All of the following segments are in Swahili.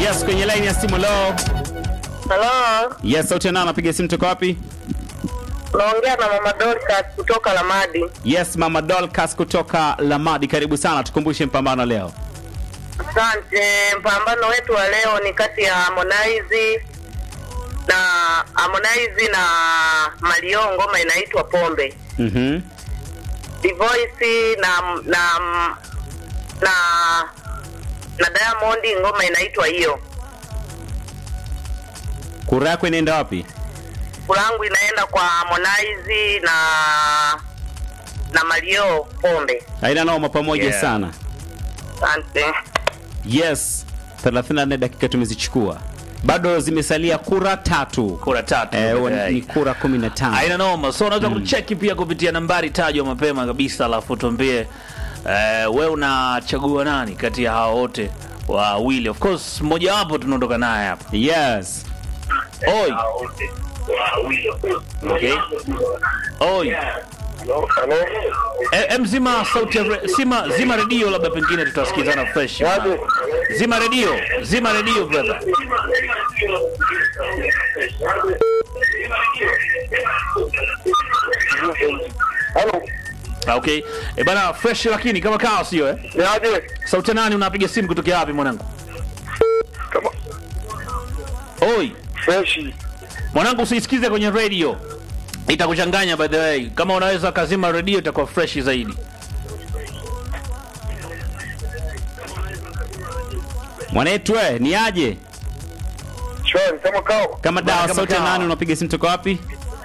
Yes, kwenye line ya simu lo. Halo, Yes, sauti ya nani anapiga simu toka wapi? naongea na mama Dorcas kutoka Lamadi. Yes, Mama Dolcas kutoka Lamadi, karibu sana, tukumbushe mpambano leo. Asante. Mpambano wetu wa leo ni kati ya Harmonize na Harmonize na Mario, ngoma inaitwa Pombe. Mhm. Divoice na na na na Diamond, ngoma inaitwa hiyo. Kura yako inaenda wapi? Kulangu inaenda kwa Harmonize na na Mario Pombe. Haina noma, pamoja Yeah. sana. Asante. Yes, 34 dakika tumezichukua, bado zimesalia kura tatu. kura tatu Eh, peke wa- yake. ni kura 15. Haina noma, so unaweza kucheki pia kupitia nambari tajwa mapema kabisa, alafu tuambie eh, we unachagua nani kati ya hao wote wawili. Of course mmoja wapo tunaondoka naye hapa. Yes. Oi. Okay. Oi. E, em zima sauti ya re, zima, zima redio labda pengine tutasikizana fresh. Zima redio, zima redio brother. Halo, Ah, Okay. E bana fresh lakini kama kawa sio eh? niaje? Sauti ya nani unapiga simu kutokea wapi mwanangu? Kama Oi. freshi. Mwanangu usiisikize kwenye radio. Itakuchanganya by the way. Kama unaweza kazima redio itakuwa fresh zaidi. Mwanetu we, ni aje? Shwari, kama kao. Kama dawa, Kama sauti ya kawa. nani unapiga simu toka wapi?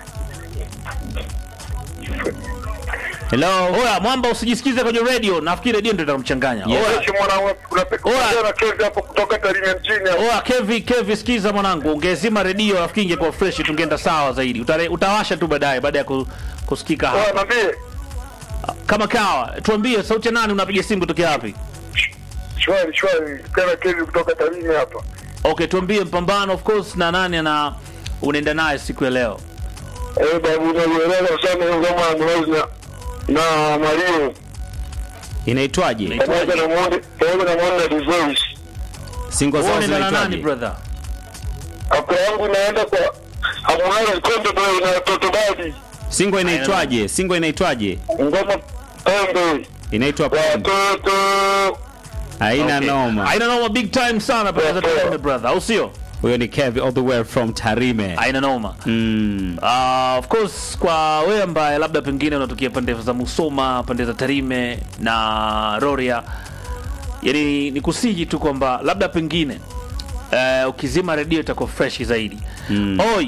Hello. Oya, mwamba usijisikize kwenye radio. Nafikiri radio ndio itakumchanganya. Yeah. Oya, Freshi mwanangu, unapeka Oa. na kezi hapo kutoka Tarime mjini hapo. oya Kevi, Kevi sikiza mwanangu. Ungezima redio nafikiri ingekuwa fresh tungeenda sawa zaidi. Utare, utawasha tu baadaye baada ya ku, kusikika Oa, hapa. niambie. Kama kawa, tuambie sauti ya nani unapiga simu kutokea wapi? Shwari, shwari. Kana kezi kutoka Tarime hapa. Okay, tuambie mpambano of course na nani ana unaenda naye siku ya leo. Eh, babu, unaelewa sana hiyo ngoma ya Harmonize na na Mario. Inaitwaje? Pamoja na Monde, pamoja na Monde na Divoice. Single zao Unaenda na nani zinaitwaje? brother? Hapo yangu inaenda kwa Harmonize Konde Boy na Toto Badi. Single inaitwaje? Single inaitwaje? Ngoma Pombe. Inaitwa Pombe. Watoto. Haina Okay. noma. Haina noma big time sana brother, Yeah, yeah. tuende brother, au sio? Huyo ni Kevi all the way from Tarime. Haina noma. Mm. Uh, of course kwa wewe ambaye labda pengine unatokea pande za Musoma, pande za Tarime na Roria, yani ni kusihi tu kwamba labda pengine uh, ukizima redio itakuwa fresh zaidi. Mm. Oi,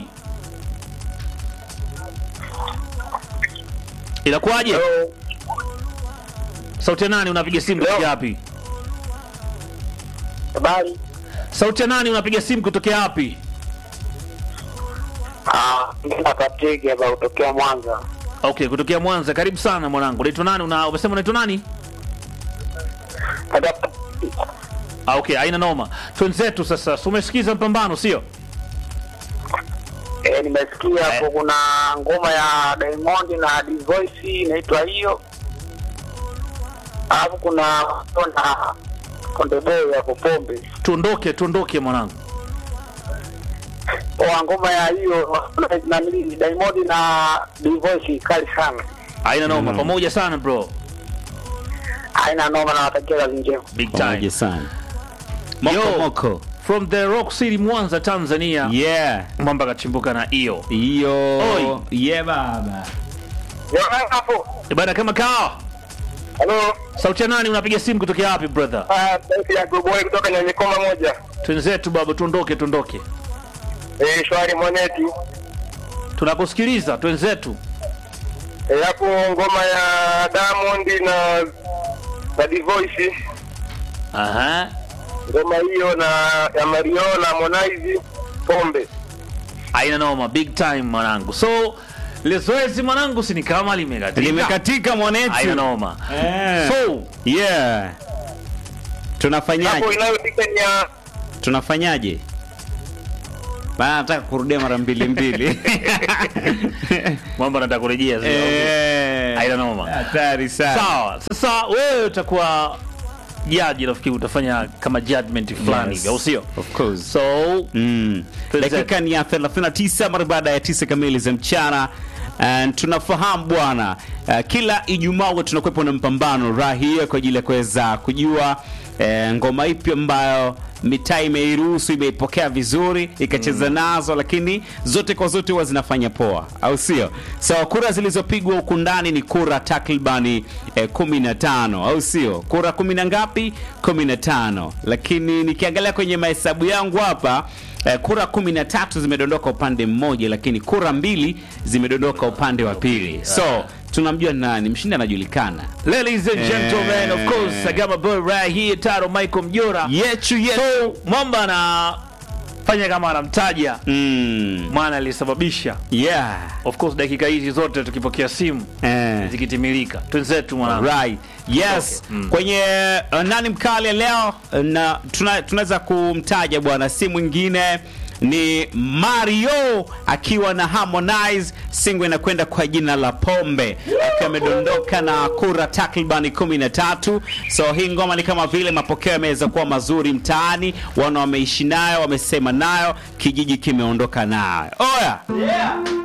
inakuwaje? Hello. Sauti ya nani unapiga simu kutokea Hello. wapi? Habari. Sauti ya nani unapiga simu kutokea wapi? Ah, nenda Katege hapa kutokea Mwanza. Okay, kutokea Mwanza. Karibu sana mwanangu. Unaitwa nani? Una umesema unaitwa nani? Hata Ah, okay, haina noma. Twenzetu sasa. So, umesikiza mpambano sio? eh, nimesikia hapo kuna ngoma ya Diamond na Divoice inaitwa hiyo. Alafu kuna na Konde Boy hapo Pombe. Tuondoke, tuondoke mwanangu. Kwa ngoma ya hiyo na nini Diamond na Divoice kali sana. Haina noma. Mm. Pamoja sana bro. Haina noma na watakia kazi njema. Big Pamoja time. sana. Moko Yo. moko. From the Rock City Mwanza, Tanzania. Yeah. Mwamba kachimbuka na hiyo. Hiyo. Oi. Yeah baba. Yo hapo. Eh, Bana kama kawa. Hello. Sauti ya nani unapiga simu kutokea wapi brother? Ah, sauti ya Good Boy kutoka Nyanyekoma moja. Twenzetu baba, tuondoke, tuondoke. Eh, shwari mwaneti. Tunakusikiliza twenzetu. Eh, hapo ngoma ya Diamond na na Divoice. Aha. ngoma hiyo na ya Mario na Harmonize Pombe. Haina noma, big time mwanangu. So ile zoezi mwanangu si ni kama limekatika. Limekatika Haina mwanetu. noma. Eh. So Yeah. Hapo Tunafanyaje? inayotika ni ya Tunafanyaje? Bana nataka kurudia mara mbili mbili. mambo nataka kurejea sasa. Eh. Haina noma. Hatari sana. Sawa. Sasa wewe utakuwa jaji nafikiri utafanya kama judgment fulani Yes. hivi, au sio Of course. so Mm. Present. Dakika ni ya 39 mara baada ya tisa kamili za mchana. And tunafahamu bwana, uh, kila Ijumaa huwa tunakuwepo na mpambano raha hiyo kwa ajili ya kuweza kujua eh, ngoma ipi ambayo mitaa imeiruhusu imeipokea vizuri ikacheza nazo, lakini zote kwa zote huwa zinafanya poa, au sio? So kura zilizopigwa huku ndani ni kura takribani eh, 15 au sio? Kura kumi na ngapi? 15. Lakini nikiangalia kwenye mahesabu yangu hapa eh, kura kumi na tatu zimedondoka upande mmoja, lakini kura mbili zimedondoka upande wa pili. So tunamjua nani mshindi, anajulikana ladies and gentlemen of course Eh. I got my boy right here Taro Michael Mjora yechu yetu. so mwamba anafanya kama anamtaja Mm. mwana alisababisha Yeah. of course dakika hizi zote tukipokea simu Eh. zikitimilika twenzetu mwanangu Right. Yes. Kwenye uh, nani mkali leo uh, na tuna- tunaweza kumtaja bwana si mwingine ni Mario akiwa na Harmonize, singo inakwenda kwa jina la Pombe, akiwa amedondoka na kura takribani 13. So hii ngoma ni kama vile mapokeo yameweza kuwa mazuri mtaani, wana wameishi nayo, wamesema nayo, kijiji kimeondoka nayo. Oya,